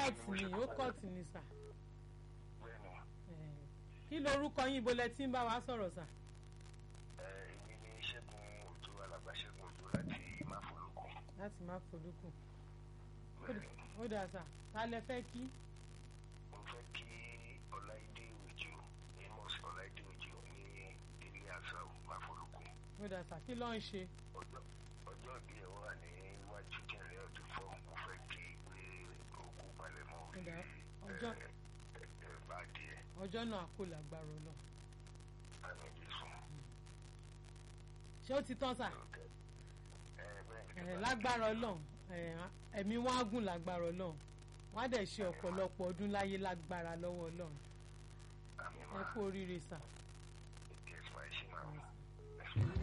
kọ́ọ̀tù ni ó kọ́ọ̀tù ni sà bẹ́ẹ̀ ni Eh, kí lorúkọ yín ibo lẹ ti ń bá wa sọ̀rọ̀ sà ẹ èmi ni ṣẹ́gun òjò alàgbà ṣẹ́gun òjò láti máfolókun láti má folúkù bẹ́ẹ̀ ni ó dà sà ta lẹ fẹ́ kí mo fẹ́ kí ọláìdé òjò amos ọláìdé òjò ní ilé àṣà máfolókun ó dà sà kí ló ń ṣe ọjọ́ ọjọ́ ìbí ẹ̀ wà ní iwájú jẹ̀rẹ̀ ọdún fọ́ mo fẹ́ kí pé òkú palẹ̀mọ́ Ó dà, ọjọ́- ẹ̀ ẹ̀ bá díẹ̀ ọjọ́ náà kò lágbára lọ àmì Jésù. ṣé ó ti tán sà ẹ bẹ́ẹ̀ ni Eh, kí n bá lágbára Ọlọ́run eh, ẹ̀mí wọn á gùn lágbára Ọlọ́run wọn á dẹ̀ ṣe ọ̀pọ̀lọpọ̀ ọdún láyé lágbára lọ́wọ́ Ọlọ́run àmì ẹ máa kú oríire sà. Yes, my Shima.